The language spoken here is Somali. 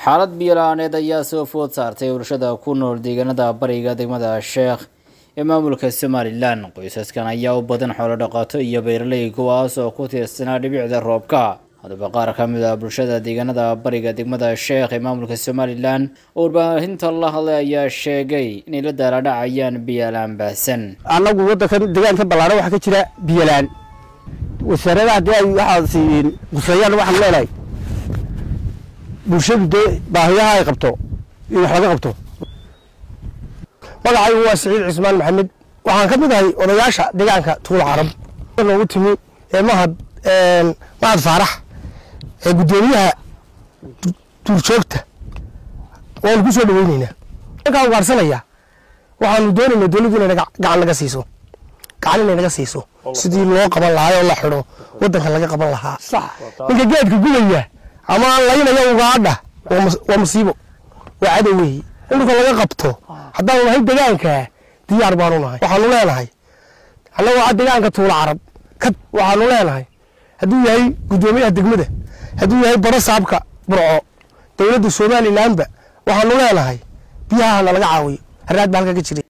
xaalad biyo-la-aaneed ayaa soo food saartay bulshada ku nool deegaanada bariga degmada sheekh ee maamulka somalilan qoysaskan ayaa u badan xoolo dhaqato iyo beeraley kuwaas oo ku tiirsanaa dhibicda roobka haddaba qaar ka mid ah bulshada deegaanada bariga degmada sheekh ee maamulka somalilan oo warbaahinta la hadlay ayaa sheegay inay la daaladhacayaan biyo-la-aan baahsan annagu waddankan deegaanka ballaaran waxaa ka jira biyolaan wasaaradaha haddii ay waxaad siiin quseeyaan waxaan leenahay bulshadu dee baahiyaha ay qabto in wax laga qabto magacaygu waa siciid cismaan maxamed waxaan ka mid ahay odayaasha deegaanka tuula carab noogu timi ee mahad mahad faarax ee guddoomiyaha duurjoogta waanu ku soo dhaweyneynaa markaan ugaarsanaya waxaanu doonaynaa dowladdu inay gacan naga siiso gacan inay naga siiso sidii loo qaban lahaa oo la xidho waddanka laga qaban lahaa ninka geedka gubaya ama laynaya ugaadha waa musiibo waa cadow weeye in dhulka laga qabto haddaanu nahay degaanka diyaar baanu nahay waxaanu leenahay annagoo a degaanka tuula carab waxaanu leenahay hadduu yahay guddoomiyaha degmada hadduu yahay baro saabka burco dowladda somalilanba waxaanu leenahay biyaha nalaga caawiyo haraad ba halka ka jiray